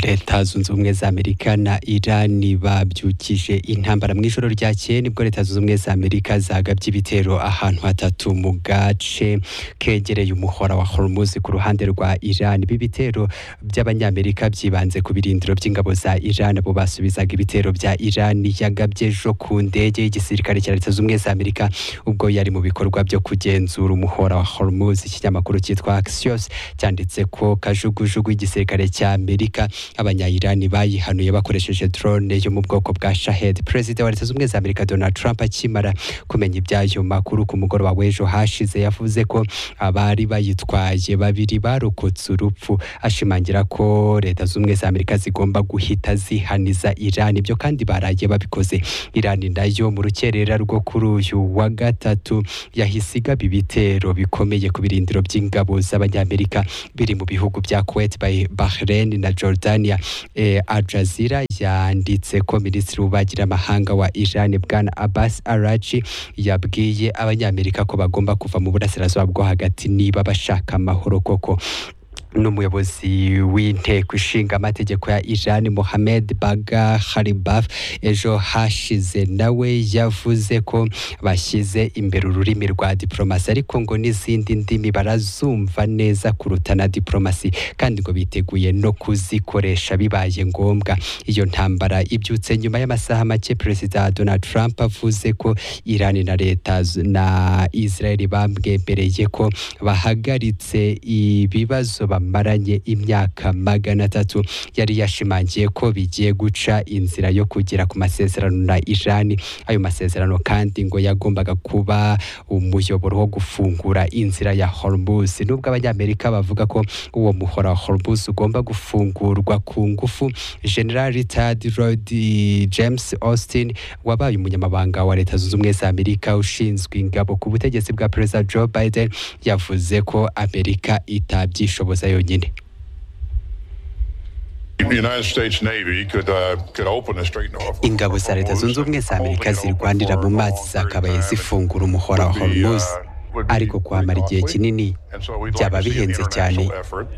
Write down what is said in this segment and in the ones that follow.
leta zunze ubumwe za amerika na irani babyukije intambara mu ijoro ryakeye nibwo leta zunze ubumwe za amerika zagabye ibitero ahantu hatatu mu gace kegereye umuhora wa hormuz ku ruhande rwa irani ibi bitero by'abanyamerika byibanze ku birindiro by'ingabo za irani abo basubizaga ibitero bya irani yagabye ejo ku ndege y'igisirikare cya leta zunze ubumwe za amerika ubwo yari mu bikorwa byo kugenzura umuhora wa hormuz ikinyamakuru cyitwa axios cyanditse ko kajugujugu y'igisirikare cya amerika abanyayirani bayihanuye bakoresheje drone yo mu bwoko bwa shahed perezida wa leta zunze ubumwe za amerika donald trump akimara kumenya iby'ayo makuru ku mugoroba w'ejo hashize yavuze ko abari bayitwaye babiri barokotse urupfu ashimangira ko leta zunze ubumwe za amerika zigomba guhita zihaniza irani ibyo kandi baraye babikoze irani nayo mu rukerera rwo kuri uyu wa gatatu yahise igaba ibitero bikomeye ku birindiro by'ingabo z'abanyamerika biri mu bihugu bya kuwait bahrain na jordania eh, aljazira yanditse ko minisitiri w'ububanyi n'amahanga wa iran bwana abbas arachi yabwiye abanyamerika ko bagomba kuva mu burasirazuba bwo hagati niba bashaka amahoro koko n'umuyobozi w'inteko ishinga amategeko ya Iran Mohamed Baga Khalibaf ejo hashize nawe yavuze ko bashyize imbere ururimi rwa diplomasi ariko ngo n'izindi ndimi barazumva neza kuruta na diplomasi kandi ngo biteguye no kuzikoresha bibaye ngombwa iyo ntambara ibyutse nyuma y'amasaha make perezida Donald Trump avuze ko Iran na leta na Israel bamwemereye ko bahagaritse ibibazo bamaranye imyaka magana atatu yari yashimangiye ko bigiye guca inzira yo kugera ku masezerano na Iran ayo masezerano kandi ngo yagombaga kuba umuyoboro wo gufungura inzira ya Hormuz nubwo abanyamerika bavuga ko uwo muhora wa Hormuz ugomba gufungurwa ku ngufu General Richard Lloyd James Austin wabaye umunyamabanga wa Leta Zunze Ubumwe za Amerika ushinzwe ingabo ku butegetsi bwa Perezida Joe Biden yavuze ko Amerika itabyishoboza yonyine ingabo za leta zunze ubumwe za amerika zirwanira mu mazi zakabaye zifungura umuhora wa hormuz ariko kuhamara igihe kinini byaba bihenze cyane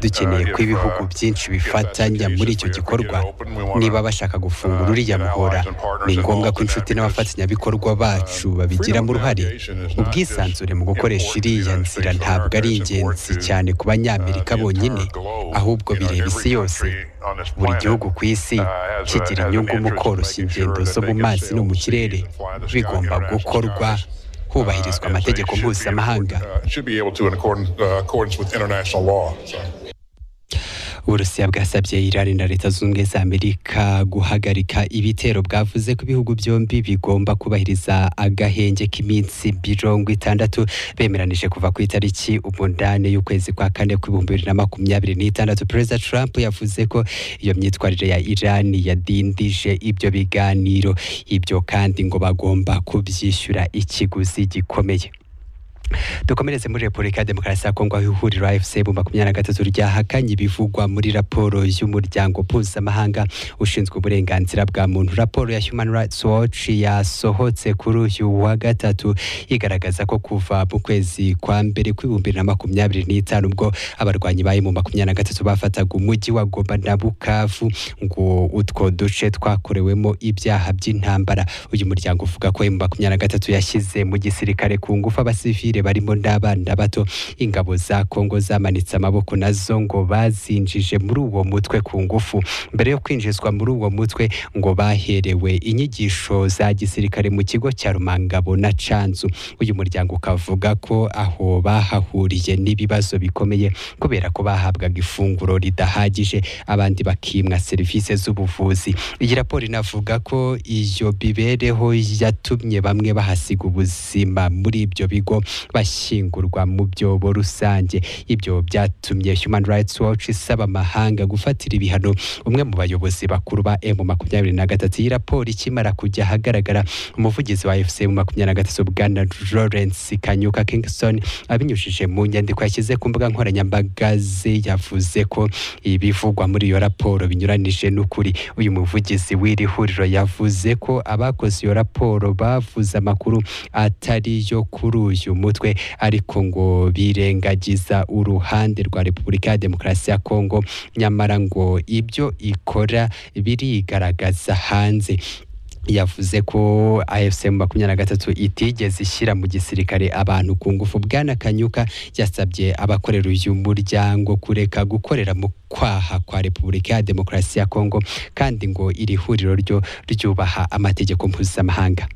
dukeneye ko ibihugu byinshi bifatanya muri icyo gikorwa niba bashaka gufungura uriya muhora ni ngombwa ko inshuti n'abafatanyabikorwa bacu babigiramo uruhare ubwisanzure mu gukoresha iriya nzira ntabwo ari ingenzi cyane ku banyamerika bonyine ahubwo bireba isi yose buri gihugu ku isi kigira inyungu mu koroshya ingendo zo mu mazi no mu kirere bigomba gukorwa hubahirizwa amategeko mpuzamahanga uburusiya bwasabye irani na leta zunze ubumwe za amerika guhagarika ibitero bwavuze ko ibihugu byombi bigomba kubahiriza agahenge k'iminsi mirongo itandatu bemeranije kuva ku itariki umunani y'ukwezi kwa kane ku ibihumbi bibiri na makumyabiri n'itandatu perezida trump yavuze ko iyo myitwarire ya irani yadindije ibyo biganiro ibyo kandi ngo bagomba kubyishyura ikiguzi gikomeye dukomereze muri repubulika ya demokarasi ya kongo aho ihuriro afc mu makumyabiri na gatatu ryahakanye ibivugwa muri raporo y'umuryango mpuzamahanga ushinzwe uburenganzira bwa muntu raporo ya human rights watch yasohotse kuri uyu wa gatatu igaragaza ko kuva mu kwezi kwa mbere kw'ibihumbi na makumyabiri n'itanu ubwo abarwanyi bari mu makumyabiri na gatatu bafataga umujyi wa goma na bukavu ngo utwo duce twakorewemo ibyaha by'intambara uyu muryango uvuga ko mu makumyabiri na gatatu yashyize mu gisirikare ku ngufu abasivili barimo n'abana bato ingabo za kongo zamanitse amaboko nazo ngo bazinjije muri uwo mutwe ku ngufu mbere yo kwinjizwa muri uwo mutwe ngo baherewe inyigisho za gisirikare mu kigo cya rumangabo na canzu uyu muryango ukavuga ko aho bahahuriye n'ibibazo bikomeye kubera ko bahabwaga ifunguro ridahagije abandi bakimwa serivisi z'ubuvuzi iyi raporo inavuga ko iyo bibereho yatumye bamwe bahasiga ubuzima muri ibyo bigo bashyingurwa mu byobo rusange ibyo byatumye human rights watch isaba amahanga gufatira ibihano umwe mu bayobozi bakuru ba emu makumyabiri na gatatu iyi raporo ikimara kujya ahagaragara umuvugizi wa fc mu makumyabiri na gatatu bwana lawrence kanyuka kingston abinyujije mu nyandiko yashyize ku mbuga nkoranyambaga ze yavuze ko ibivugwa muri iyo raporo binyuranije n'ukuri uyu muvugizi w'iri huriro yavuze ko abakoze iyo raporo bavuze amakuru atari yo kuri uyu mutwe bisanzwe ariko ngo birengagiza uruhande rwa Repubulika ya Demokarasi ya Kongo nyamara ngo ibyo ikora birigaragaza hanze yavuze ko AFC mu makumyabiri na gatatu itigeze ishyira mu gisirikare abantu ku ngufu bwana kanyuka yasabye abakorera uyu muryango kureka gukorera mu kwaha kwa repubulika ya demokarasi ya kongo kandi ngo iri huriro ryo ryubaha amategeko mpuzamahanga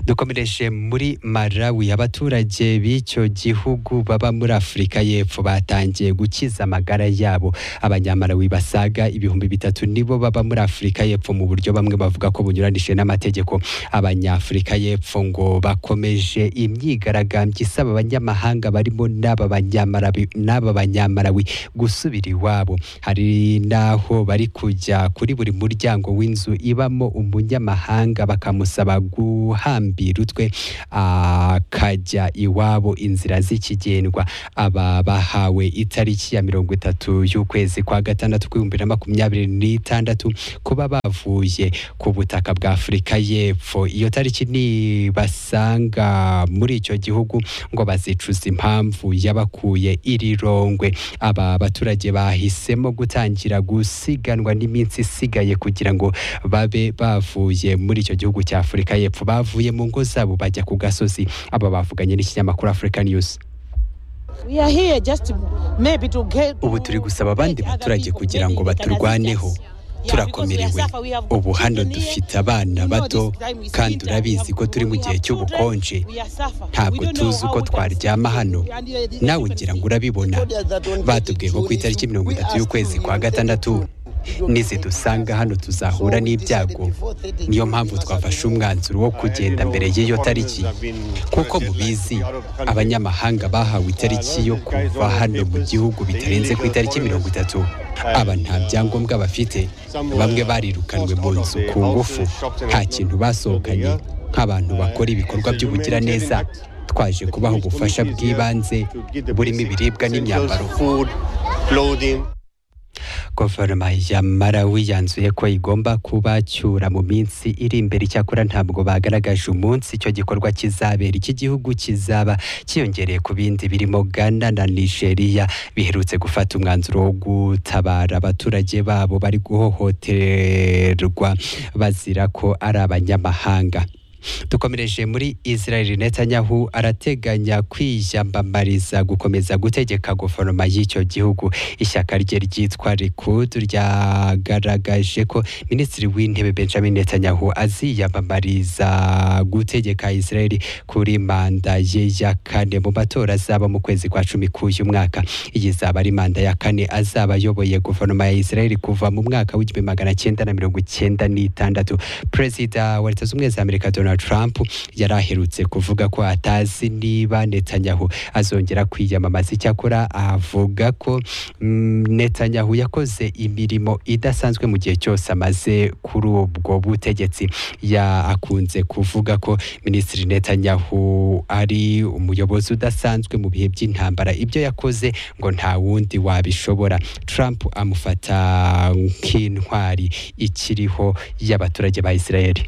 dukomereje muri Malawi abaturage b'icyo gihugu baba muri Afurika y'Epfo batangiye gukiza amagara yabo abanyamalawi basaga ibihumbi bitatu nibo baba muri Afurika y'Epfo mu buryo bamwe bavuga ko bunyuranije n'amategeko abanyafurika y'Epfo ngo bakomeje imyigaragambyo isaba abanyamahanga barimo n'aba banyamalawi n'aba banyamalawi gusubira iwabo hari n'aho bari kujya kuri buri muryango w'inzu ibamo umunyamahanga bakamusaba gu guhambira utwe akajya iwabo inzira z'ikigendwa aba bahawe itariki ya mirongo itatu y'ukwezi kwa gatandatu k'ibihumbi na makumyabiri n'itandatu kuba bavuye ku butaka bwa afurika y'epfo iyo tariki nibasanga muri icyo gihugu ngo bazicuza impamvu yabakuye iri rongwe aba baturage bahisemo gutangira gusiganwa n'iminsi isigaye kugira ngo babe bavuye muri icyo gihugu cya afurika y'epfo bavuye mu ngo zabo bajya ku gasozi aba bavuganye n'ikinyamakuru African News ubu turi gusaba abandi baturage kugira ngo baturwaneho turakomerewe ubu hano dufite abana bato kandi urabizi ko turi mu gihe cy'ubukonje ntabwo tuzi uko twaryama hano nawe ngira ngo urabibona batubwiye ko ku itariki mirongo itatu y'ukwezi kwa gatandatu nizidusanga hano tuzahura n'ibyago niyo mpamvu twafashe umwanzuro wo kugenda mbere y'iyo tariki kuko mubizi abanyamahanga bahawe itariki yo kuva hano mu gihugu bitarenze ku itariki mirongo itatu aba nta byangombwa bafite bamwe barirukanwe mu nzu ku ngufu nta kintu basohokanye nk'abantu bakora ibikorwa by'ubugiraneza twaje kubaha ubufasha bw'ibanze burimo ibiribwa n'imyambaro guverinoma ya Malawi yanzuye ko igomba kubacyura mu minsi iri imbere icyakora ntabwo bagaragaje umunsi icyo gikorwa kizabera iki gihugu kizaba cyiyongereye ku bindi birimo Ghana na Nigeria biherutse gufata umwanzuro wo gutabara abaturage babo bari guhohoterwa bazira ko ari abanyamahanga dukomereje muri israel netanyahu arateganya kwiyambamariza gukomeza gutegeka guverinoma y'icyo gihugu ishyaka rye ryitwa rikudu ryagaragaje ko minisitiri w'intebe benjamin netanyahu aziyambamariza gutegeka israel kuri manda ye ya kane mu matora azaba mu kwezi kwa cumi k'uyu mwaka iyi izaba ari manda ya kane azaba ayoboye guverinoma ya israel kuva mu mwaka w'igihumbi magana cyenda na mirongo icyenda n'itandatu perezida wa leta z'ubumwe za amerika donald Trump yari aherutse kuvuga ko atazi niba Netanyahu azongera kwiyamamaza icyakora avuga ko mm, Netanyahu yakoze imirimo idasanzwe mu gihe cyose amaze kuri ubwo butegetsi ya akunze kuvuga ko minisitiri Netanyahu ari umuyobozi udasanzwe mu bihe by'intambara ibyo yakoze ngo nta wundi wabishobora Trump amufata nk'intwari ikiriho y'abaturage ba Israeli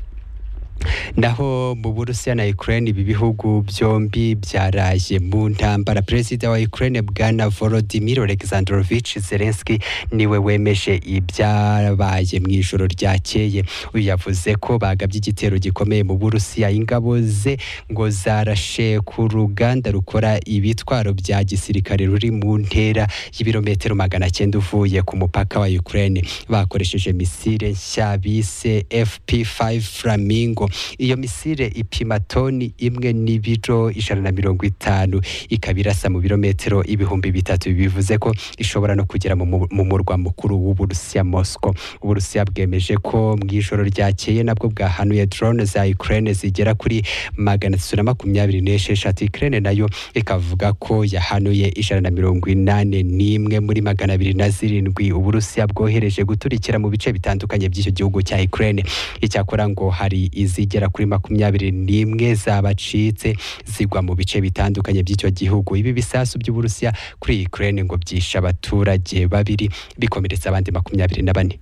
naho mu burusiya na ukraine ibi bihugu byombi byaraje mu ntambara perezida wa ukraine bwana volodimir alexandrovich zelenski niwe wemeje ibyabaye mu ijoro ryakeye uyu yavuze ko bagabye igitero gikomeye mu burusiya ingabo ze ngo zarashe ku ruganda rukora ibitwaro bya gisirikare ruri mu ntera y'ibirometero magana cyenda uvuye ku mupaka wa ukraine bakoresheje misile nshya bise fp5 flamingo iyo misile ipima toni imwe n'ibiro ijana na mirongo itanu ikaba irasa mu birometero ibihumbi bitatu bivuze ko ishobora no kugera mu murwa mukuru w'uburusiya mosco uburusiya bwemeje ko mu ijoro ryakeye nabwo bwahanuye drone za ukraine zigera kuri magana atatu na makumyabiri n'esheshatu ukraine nayo ikavuga ko yahanuye ijana na mirongo inane n'imwe muri magana abiri na zirindwi uburusiya bwohereje guturikira mu bice bitandukanye by'icyo gihugu cya ukraine icyakora ngo hari izi zigera kuri makumyabiri n'imwe zabacitse zigwa mu bice bitandukanye by'icyo gihugu ibi bisasu by'uburusiya kuri ukraine ngo byishe abaturage babiri bikomeretsa abandi makumyabiri na bane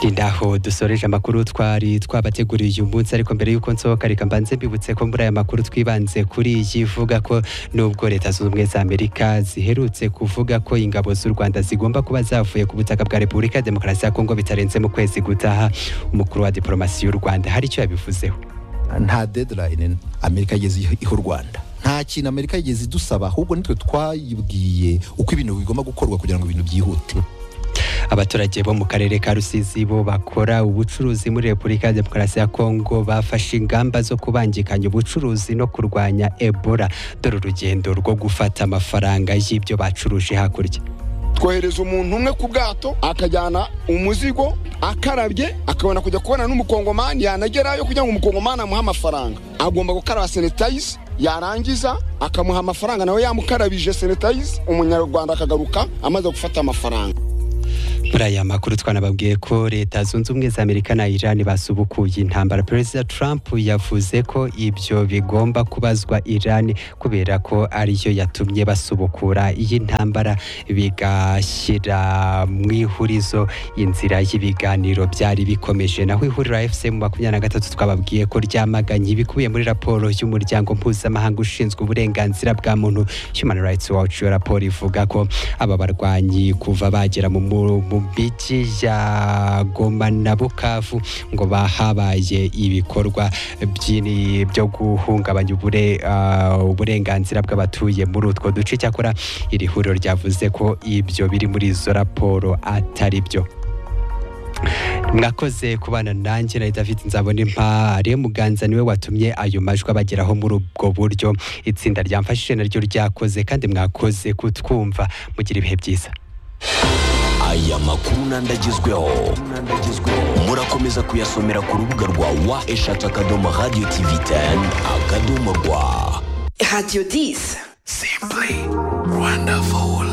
ndaho dusoreje amakuru twari twabateguriye uyu munsi ariko mbere y'uko nsohoka reka mbanze mbibutse ko muri aya makuru twibanze kuri iyi ivuga ko nubwo leta zunze ubumwe za amerika ziherutse kuvuga ko ingabo z'u rwanda zigomba kuba zavuye ku butaka bwa repubulika ya demokarasi ya kongo bitarenze mu kwezi gutaha umukuru wa diporomasi y'u rwanda hari icyo yabivuzeho nta deadline amerika yageze iho u rwanda nta kintu amerika yigeze idusaba ahubwo nitwe twayibwiye uko ibintu bigomba gukorwa kugira ngo ibintu byihute abaturage bo mu karere ka rusizi bo bakora ubucuruzi muri repubulika ya demokarasi ya kongo bafashe ingamba zo kubangikanya ubucuruzi no kurwanya ebola dore urugendo rwo gufata amafaranga y'ibyo bacuruje hakurya twohereza umuntu umwe ku bwato akajyana umuzigo akarabye akabona kujya kubona n'umukongomani yanagerayo kugira ngo umukongomani amuhe amafaranga agomba gukaraba senetayizi yarangiza akamuha amafaranga nawe yamukarabije senetayizi umunyarwanda akagaruka amaze gufata amafaranga muri aya makuru twanababwiye ko leta zunze ubumwe za amerika na irani basubukuye intambara perezida trump yavuze ko ibyo bigomba kubazwa irani kubera ko ariyo yatumye basubukura iyi ntambara bigashyira mu ihurizo inzira y'ibiganiro byari bikomeje naho ihuriro fc mu makumyabiri na gatatu twababwiye ko ryamaganye ibikubiye muri raporo y'umuryango mpuzamahanga ushinzwe uburenganzira bwa muntu human rights watch iyo raporo ivuga ko aba barwanyi kuva bagera mu mu migi ya Goma na Bukavu ngo bahabaye ibikorwa byini byo guhungabanya ubure uh, uburenganzira bw'abatuye muri utwo duce cyakora iri huriro ryavuze ko ibyo biri muri izo raporo atari byo mwakoze kubana nanjye na david nzabona impare muganza niwe watumye ayo majwi abageraho muri ubwo buryo itsinda ryamfashije naryo ryakoze kandi mwakoze kutwumva mugira ibihe byiza aya makuru n'andagezweho murakomeza kuyasomera ku rubuga rwa wa eshatu akadomo radiyo tivi teni akadomo rwa radiyo disi simply rwanda vowul